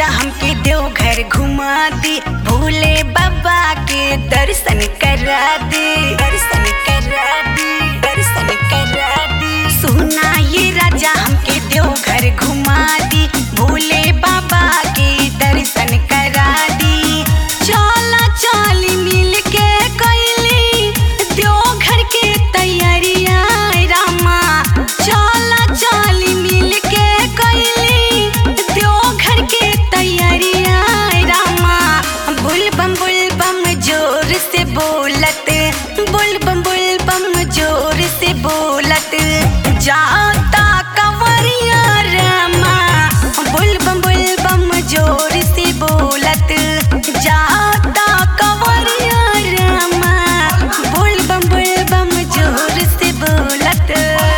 राजा हमके देवघर घुमा दी भोले बाबा के दर्शन करा दे दर्शन करा दे दर्शन करा दे सुना ये राजा हमके देवघर घुमा दी भोले बाबा के दर्शन करा दी चला चाली मिल के कैली देवघर के तैयारिया रामा चला चाली मिल के कैली देवघर के तैयारिया रामा बुल बम बुल बम जोर से बोलत बुल बम बुल बम जोर से बोलत जाता कंवरिया रामा बुल बम बुल बम जोर से बोलत जाता कंवरिया रामा बुल बम बुल बम जोर से बोलत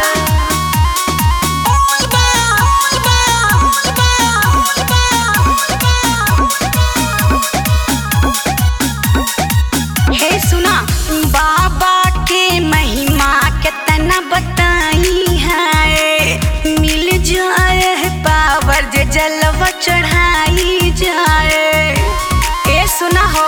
हे सुना बाबा के महिमा कितना बताई है मिल जाए है पावर जे जलवा चढ़ाई जाए ए सुना हो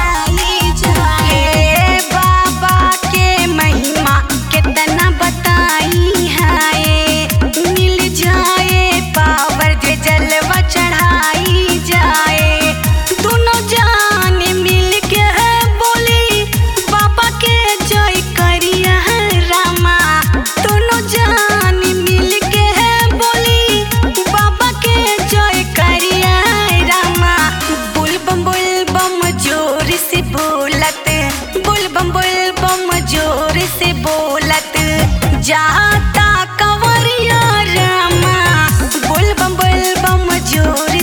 हे बाबा के महिमा कितना बताई है मिल जाए पावर जे जलवा चढ़ाई जाए दोनों जान मिल के बोली बाबा के जय करिया रामा दोनों जान मिल के बोली बाबा के जय करिया रामा बुल बम बुल बम जोर से बोलत बुल बम बुल बम जोर से बोलत जाता कंवरिया रामा बुल बम बुल बम जोर